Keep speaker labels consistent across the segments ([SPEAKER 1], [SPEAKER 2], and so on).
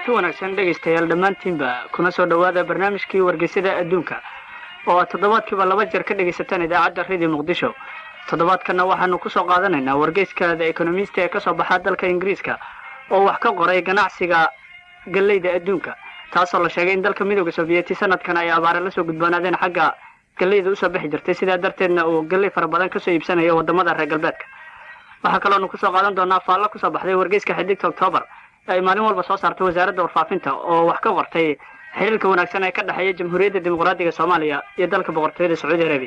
[SPEAKER 1] kulanti wanaagsan dhegaystayaal dhammaantiinba kuna soo dhowaada barnaamijkii wargeysada adduunka oo aad toddobaadkiiba laba jeer ka dhegaysataan idaacadda radio muqdisho toddobaadkanna waxaanu kusoo qaadanaynaa wargeyska the economist ee kasoo baxa dalka ingiriiska oo wax ka qoray ganacsiga galleyda adduunka taasoo la sheegay in dalka midooda soviyeeti sanadkan ay abaare lasoo gudboonaadeen xagga galleyda usoo bixi jirtay sidaa darteedna uu galley fara badan kasoo iibsanayo wadamada reer galbeedka waxaa kaloonu kusoo qaadan doonaa faallo kusoo baxday wargeyska xidigta octoobar ay maalin walba soo saartay wasaaradda warfaafinta oo wax ka qortay xiriirka wanaagsan ee ka dhexeeya jamhuuriyadda dimuqraadiga soomaaliya iyo dalka boqortooyada sacuudi arabiya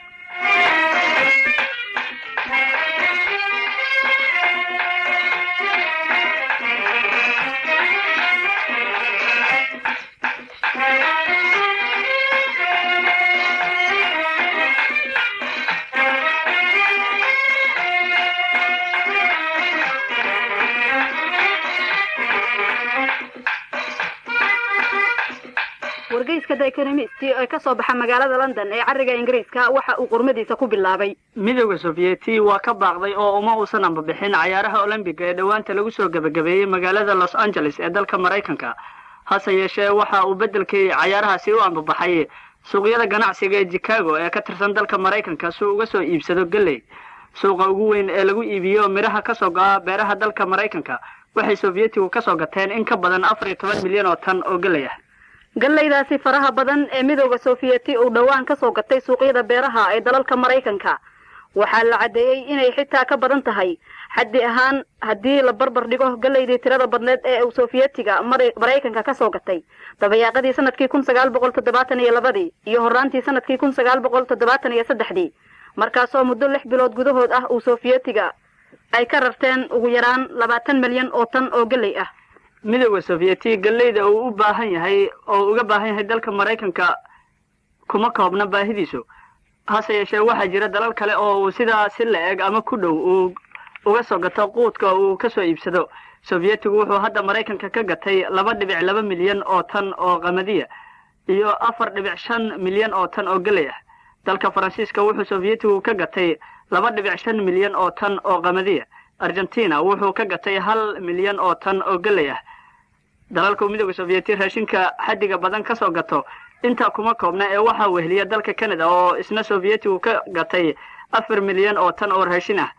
[SPEAKER 2] wargeyska the economist ee ka soo baxa magaalada london ee cariga ingiriiska waxa uu qurmadiisa ku bilaabay
[SPEAKER 1] midooda soviyeeti waa ka baaqday oo uma uusan ambabixin cayaaraha olombiga ee dhowaanta lagu soo gebagabeeyey magaalada los angeles ee dalka maraykanka hase yeeshee waxa uu beddelkii cayaarahaasi u ambabaxay suuqyada ganacsiga ee chicago ee ka tirsan dalka maraykanka si uu uga soo iibsado galley suuqa ugu weyn ee lagu iibiyo midhaha kasoo go-a beeraha dalka maraykanka waxay sovyetigu kasoo gateen in ka badan afar iyo toban milyan oo tan oo galley ah
[SPEAKER 2] gallaydaasi faraha badan ee midooda sofiyeeti uu dhowaan ka soo gatay suuqyada beeraha ee dalalka maraykanka waxaa la caddeeyey inay xitaa ka badan tahay xaddi ahaan haddii la barbar dhigo gallaydii tirada badneed ee uu sofiyetiga maraykanka ka soo gatay dabayaaqadii sanadkii kun sagaal boqol toddobaatan iyo labadii iyo horraantii sanadkii kun sagaal boqol toddobaatan iyo saddexdii markaasoo muddo lix bilood gudahood ah uu sofiyetiga ay ka rarteen ugu yaraan labaatan milyan oo tan oo galley ah
[SPEAKER 1] midooda sovyeti galleyda uu u baahan yahay oo uga baahan yahay dalka maraykanka kuma koobna baahidiisu hase yeeshee waxaa jira dalal kale oo uu sidaa si la eg ama ku dhow uu uga soo gato quudka uu kasoo iibsado sovyetigu wuxuu hadda maraykanka ka gatay laba dhibic laba milyan oo tan oo qamadiya iyo afar dhibic shan milyan oo tan oo galley ah dalka faransiiska wuxuu sovyetigu ka gatay laba dhibic shan milyan oo tan oo qamadiya argentina wuxuu ka gatay hal milyan oo tan oo galley ah dalalka midooda sovyeti raashinka xaddiga badan kasoo gato intaa kuma koobna ee waxaa weheliya dalka canada oo isna sovyetigu ka gatay afar milyan oo tan oo raashin ah